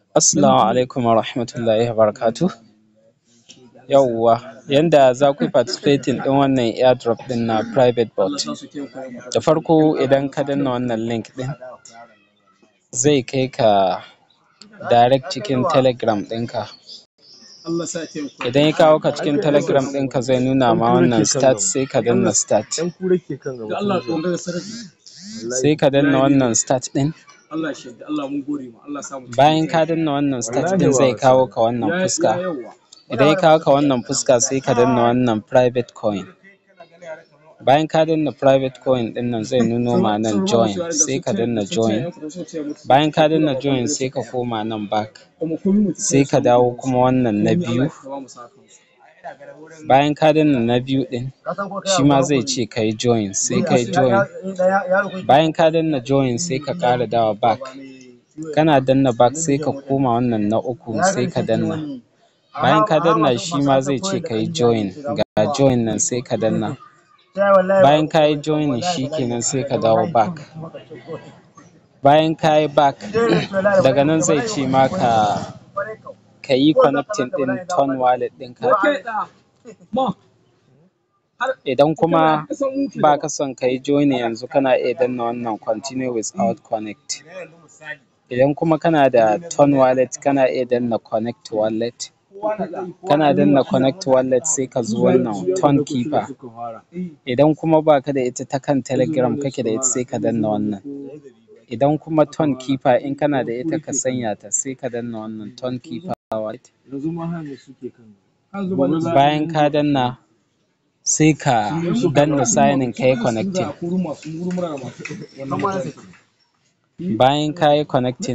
Assalamu alaikum warahmatullahi wabarakatuh yawwa yanda zaku yi participating ɗin wannan airdrop ɗin na private bot da farko idan ka danna wannan link ɗin zai kai ka direct cikin telegram ɗinka idan ya kawo ka cikin telegram ɗinka zai nuna ma wannan start sai ka danna start sai ka danna wannan start ɗin bayan ka danna wannan start ɗin zai kawo ka wannan fuska idan ya kawo ka wannan fuska sai ka danna wannan private coin bayan ka danna private coin ɗin nan zai nuno ma nan join sai ka danna join bayan ka danna join sai ka koma nan back sai ka dawo kuma wannan na biyu bayan ka danna na biyu ɗin shima zai ce kayi join sai kayi join bayan ka danna join sai ka ƙara dawowa back kana danna back sai ka koma wannan na uku sai ka danna bayan ka danna shima zai ce kayi join ga join nan sai ka danna bayan kayi joining shikenan sai ka dawo back bayan kayi back daga nan zai ce ma ka kayi connecting ɗin ton wallet ɗinka idan kuma baka son kayi joining yanzu kana iya danna wannan continue without connect idan kuma kana da ton wallet kana iya danna connect wallet kana danna connect wallet sai ka zo wannan ton keeper idan kuma baka da ita ta kan telegram kake da ita sai ka danna wannan idan kuma ton keeper in kana da ita ka sanya ta sai ka danna wannan ton keeper wallet bayan ka danna sai ka danna signing kayi connecting bayan kayi connecting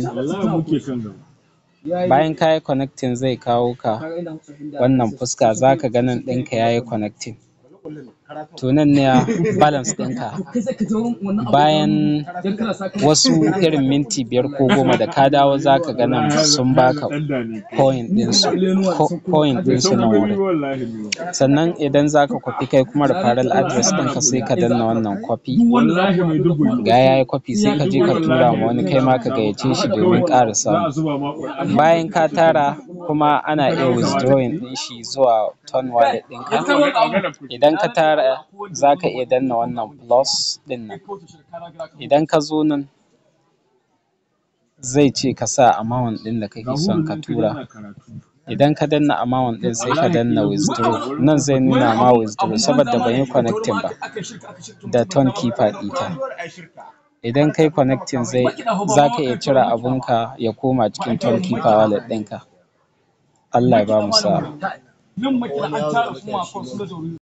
bayan kayi connecting zai kawo ka wannan fuska zaka ga nan ɗinka yayi connecting to nan ne balance ɗinka bayan wasu irin minti biyar ko goma da ka dawo zaka ga nan sun baka coin ɗin su coin ɗin su nan wurin sannan idan zaka copy kai kuma referral address ɗinka sai ka danna wannan copy ga yayi copy sai kaje ka tura ma wani kaima ka gayyace shi domin ƙara samu bayan ka tara kuma ana iya withdrawing ɗin shi zuwa ton wallet ɗinka idan ka tara zaka iya danna wannan plus ɗin nan idan ka zo nan zai ce ka sa amount ɗin da kake son ka tura idan ka danna amount ɗin sai ka danna withdraw nan zai nuna ma withdraw saboda banyi connecting ba da ton keeper ɗita idan kayi connecting zai zaka iya cire abun ka ya koma cikin ton keeper wallet ɗinka Allah ya bamu sa'a